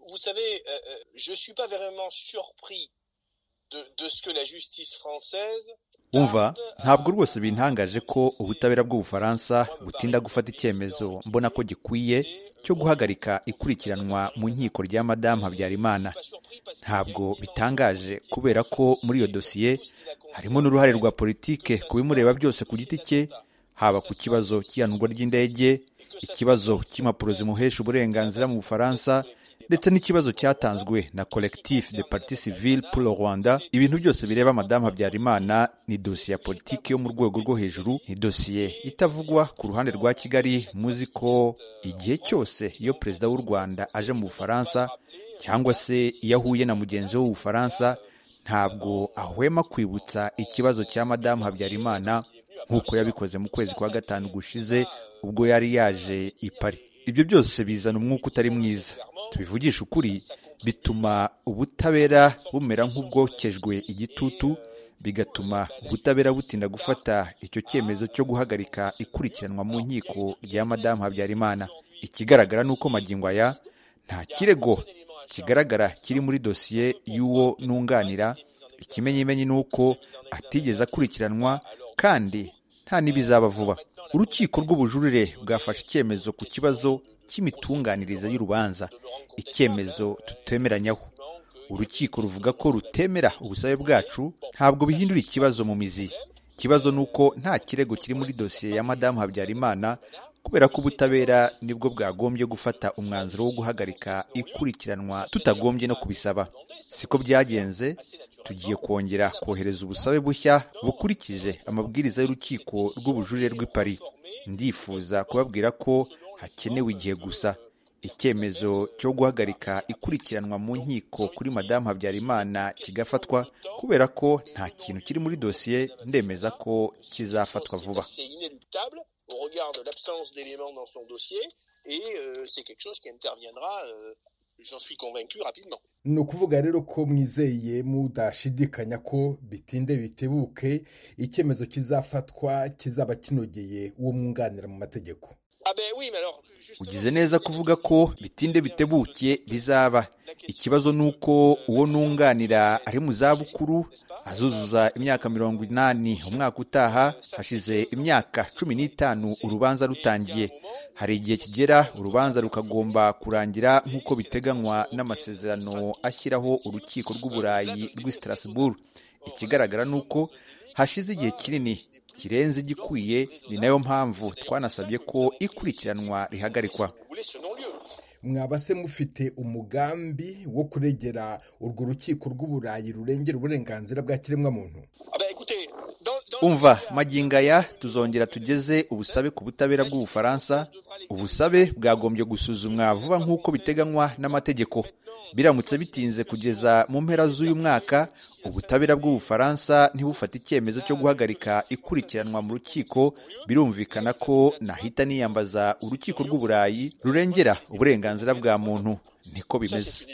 vous savez, euh, je suis pas vraiment surpris de, de ce que la justice française umva ntabwo rwose bintangaje ko ubutabera bw'ubufaransa butinda gufata icyemezo mbona ko gikwiye cyo guhagarika ikurikiranwa mu nkiko rya madamu habyarimana ntabwo bitangaje kubera ko muri iyo dosiye harimo n'uruhare rwa politike ku bimureba byose ku giti cye haba ku kibazo cy'ihanurwa ry'indege ikibazo cy'impapuro zimuhesha uburenganzira mu bufaransa ndetse n'ikibazo cyatanzwe na collectif de parti civile pour le rwanda ibintu byose bireba madamu habyarimana ni dosiye ya politiki yo mu rwego rwo hejuru ni dosiye itavugwa ku ruhande rwa kigali muzi ko igihe cyose iyo perezida w'u rwanda aje mu bufaransa cyangwa se iyo ahuye na mugenzi we w'ubufaransa ntabwo ahwema kwibutsa ikibazo cya madamu habyarimana nk'uko yabikoze mu kwezi kwa gatanu gushize ubwo yari yaje i Paris ibyo byose bizana umwuka utari mwiza tubivugisha ukuri bituma ubutabera bumera nk'ubwokejwe igitutu bigatuma ubutabera butinda gufata icyo cyemezo cyo guhagarika ikurikiranwa mu nkiko rya madamu habyarimana ikigaragara ni uko magingo aya nta kirego kigaragara kiri muri dosiye y'uwo nunganira ikimenyimenyi ni uko atigeze akurikiranwa kandi nta n'ibizaba vuba urukiko rw'ubujurire bwafashe icyemezo ku kibazo cy'imitunganyirize y'urubanza icyemezo tutemeranyaho urukiko ruvuga ko rutemera ubusabe bwacu ntabwo bihindura ikibazo mu mizi ikibazo ni uko nta kirego kiri muri dosiye ya madamu habyarimana kubera ko ubutabera nibwo bwagombye gufata umwanzuro wo guhagarika ikurikiranwa tutagombye no kubisaba siko byagenze tugiye kongera kohereza ubusabe bushya bukurikije amabwiriza y'urukiko rw'ubujurire rw'i Paris ndifuza kubabwira ko hakenewe igihe gusa icyemezo cyo guhagarika ikurikiranwa mu nkiko kuri madamu habyarimana kigafatwa kubera ko nta kintu kiri muri dosiye ndemeza ko kizafatwa vuba ni ukuvuga rero ko mwizeye mudashidikanya ko bitinde bitebuke icyemezo kizafatwa kizaba kinogeye uwo mwunganira mu mategeko ugize neza kuvuga ko bitinde bitebuke bizaba ikibazo ni uko uwo nunganira ari mu zabukuru azuzuza imyaka mirongo inani umwaka utaha hashize imyaka cumi n'itanu urubanza rutangiye hari igihe kigera urubanza rukagomba kurangira nk'uko biteganywa n'amasezerano ashyiraho urukiko rw'uburayi rw'i Strasbourg ikigaragara ni uko hashize igihe kinini kirenze igikwiye ni nayo mpamvu twanasabye ko ikurikiranwa rihagarikwa mwaba se mufite umugambi wo kuregera urwo rukiko rw'uburayi rurengera uburenganzira bwa kiremwamuntu umva magingo aya tuzongera tugeze ubusabe ku butabera bw'ubufaransa ubusabe bwagombye gusuzumwa vuba nk'uko biteganywa n'amategeko biramutse bitinze kugeza mu mpera z'uyu mwaka ubutabera bw'ubufaransa ntibufate icyemezo cyo guhagarika ikurikiranwa mu rukiko birumvikana ko nahita niyambaza urukiko rw'uburayi rurengera uburenganzira bwa muntu niko bimeze